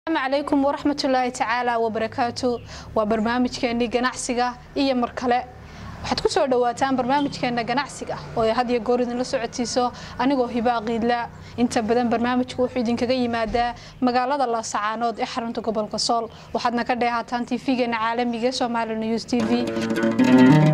calaykum waraxmatullaahi tacaala wabarakaatu waa barnaamijkeenii ganacsiga iyo mar kale waxaad ku soo dhawaataan barnaamijkeena ganacsiga oo ay had iyo goor idinla socotiiso anigoo hibaa qiidla inta badan barnaamijku wuxuu idinkaga yimaadaa magaalada laasacaanood ee xarunta gobolka sool waxaadna ka dheehaataan tv-geena caalamiga somaali news t v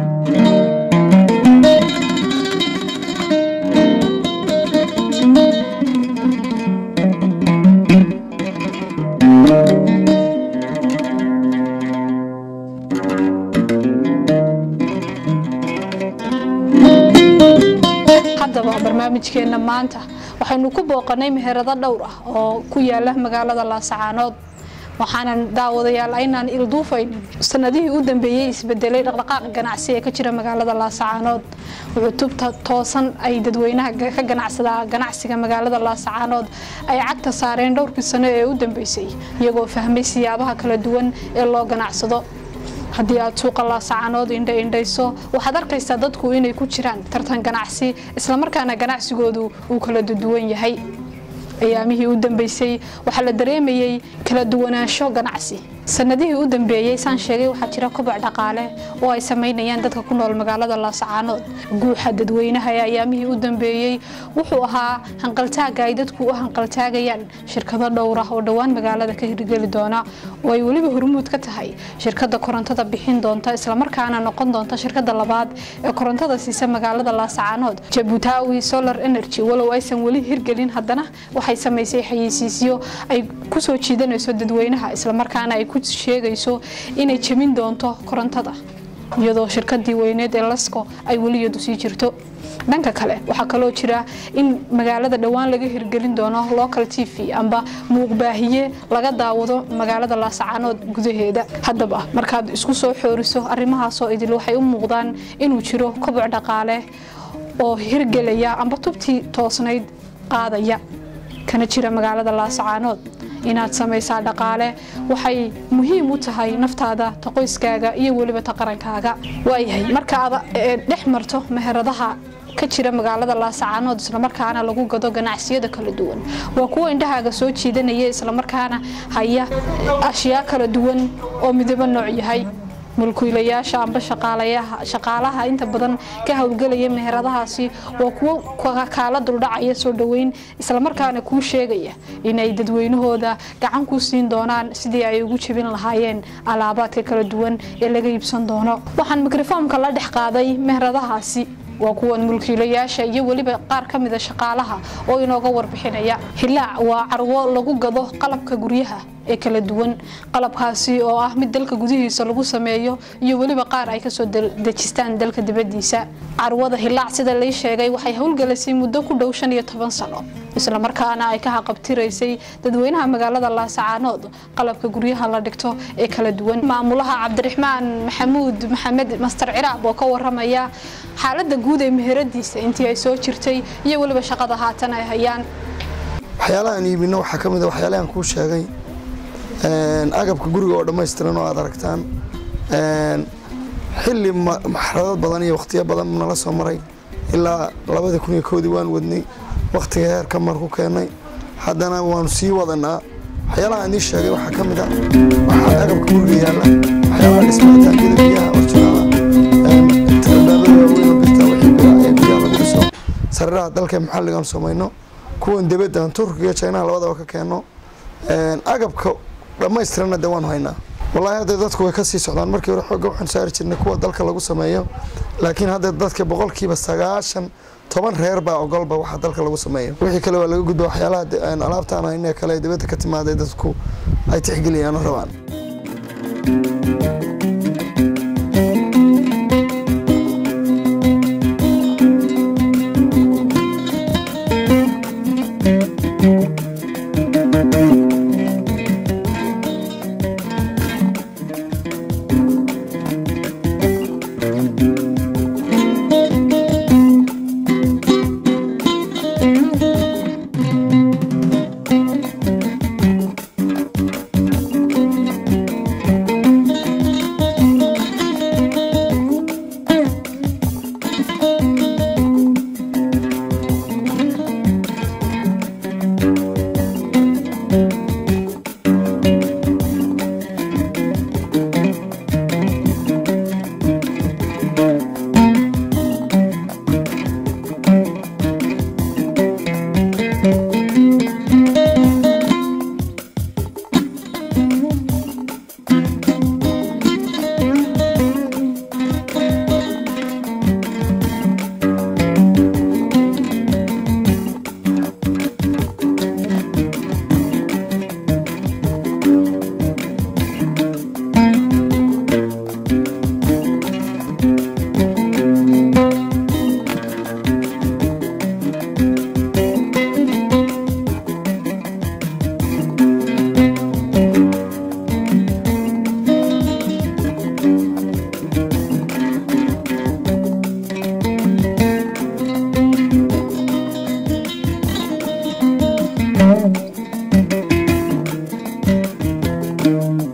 haddaba barnaamijkeenna maanta waxaynu ku booqanay meherado dhowr ah oo ku yaala magaalada laasacaanood waxaanan daawadayaal aynaan ilduufayn sanadihii u dambeeyey isbedelay dhaqdhaqaaqa ganacsi ee ka jira magaalada laasacaanood wuxuu tubta toosan ay dadweynaha ka ganacsadaa ganacsiga magaalada laasacaanood ay cagta saareen dhowrkii sano ee u dambeysay iyagoo fahmay siyaabaha kala duwan ee loo ganacsado haddii aad suuqa laasacaanood indha indhayso waxaad arkaysaa dadku inay ku jiraan tartan ganacsi islamarkaana ganacsigoodu uu kala duwan yahay ayaamihii u dambeysay waxaa la dareemayey kala duwanaansho ganacsi sanadihii u dambeeyey saan sheegay waxaa jira koboc dhaqaale oo ay samaynayaan dadka ku nool magaalada laasacaanood guuxa dadweynaha ee ayaamihii u dambeeyey wuxuu ahaa hanqaltaaga ay dadku u hanqaltaagayaan shirkado dhowr ah oo dhowaan magaalada ka hirgeli doona oo ay weliba hormuud ka tahay shirkada korontada bixin doonta islamarkaana noqon doonta shirkada labaad ee korontada siisa magaalada laasacaanood jabutaawi solar energy walow aysan weli hirgelin haddana waxay samaysay xayeysiisyo ay kusoo jiidanayso dadweynaha islamarkaana ay ku sheegayso inay jebin doonto korontada iyadoo shirkadii weyneed ee lasco ay weliyadu sii jirto dhanka kale waxaa kaloo jira in magaalada dhowaan laga hirgelin doono local t v amba muuqbaahiye laga daawado magaalada laasacaanood gudaheeda haddaba markaad isku soo xooriso arrimahaasoo idil waxay u muuqdaan inuu jiro koboc dhaqaale oo hirgelaya amba tubtii toosnayd qaadaya kana jira magaalada laasacaanood inaad samaysaa dhaqaale waxay muhiim u tahay naftaada ta qoyskaaga iyo weliba ta qarankaaga waayahay marka aad dhex marto meheradaha ka jira magaalada laasacaanood islamarkaana lagu gado ganacsiyada kala duwan waa kuwa indhahaaga soo jiidanaya islamarkaana haya ashyaa kala duwan oo midabo nooc yahay mulkiilayaasha amba shaqaalaha inta badan ka howlgelaya meheradahaasi waa kuwo kaala duldhacaya soo dhoweyn islamarkaana kuu sheegaya inay dadweynahooda gacan ku siin doonaan sidii ay ugu jebin lahaayeen alaabaadka kala duwan ee laga iibsan doono waxaan mikrofoomka la dhex qaaday meheradahaasi waa kuwan mulkiilayaasha iyo weliba qaar ka mida shaqaalaha oo inooga warbixinaya hilaac waa carwo lagu gado qalabka guryaha ee kala duwan qalabkaasi oo ah mid dalka gudihiisa lagu sameeyo iyo weliba qaar ay kasoo dejistaan dalka dibadiisa carwada hilaac sida lay sheegay waxay howlgelisay muddo ku dhow shan iyo toban sano islamarkaana ay ka haqabtiraysay dadweynaha magaalada laasacaanood qalabka guryaha la dhigto ee kala duwan maamulaha cabdiraxmaan maxamuud maxamed master ciraab oo ka waramaya xaalada guud ee meheradiisa intii ay soo jirtay iyo weliba shaqada haatan ay hayaan waxyaalahaan iibino waxaa ka mid a waxyaalahan kuu sheegay agabka guriga oo dhammaystiran oo aad aragtaan xilli maxradad badan iyo wakhtiyo badan nala soo maray ilaa labada kun iyo koodii waan wadnay wakhtiga heerka mar ku keennay haddana waanu sii wadanaa waxyaalaha aan ii sheegay waxaa ka mid a waxaa agabka guriga yaalla waxyaalaha dhismaataankida biyaha orjinaala tirabaabada waaweyn oo birta wixii bira ee biyaha lagu dhiso sariraha dalka maxalligaan samayno kuwan debaddan turkiga jaynaha labadaba ka keenno agabka dhammaystiranna de waanu haynaa wallaahi hadda dadku way ka sii socdaan markii hore xoogga waxaan saari jirnay kuwa dalka lagu sameeyo laakiin hadda dadka boqolkiiba sagaashan toban reer baa ogolba waxa dalka lagu sameeyo wixii kale waa laga gudba waxyaalaha alaabtaan hayne kale dibadda ka timaaday dadku ay tixgeliyaan oo rabaan thank you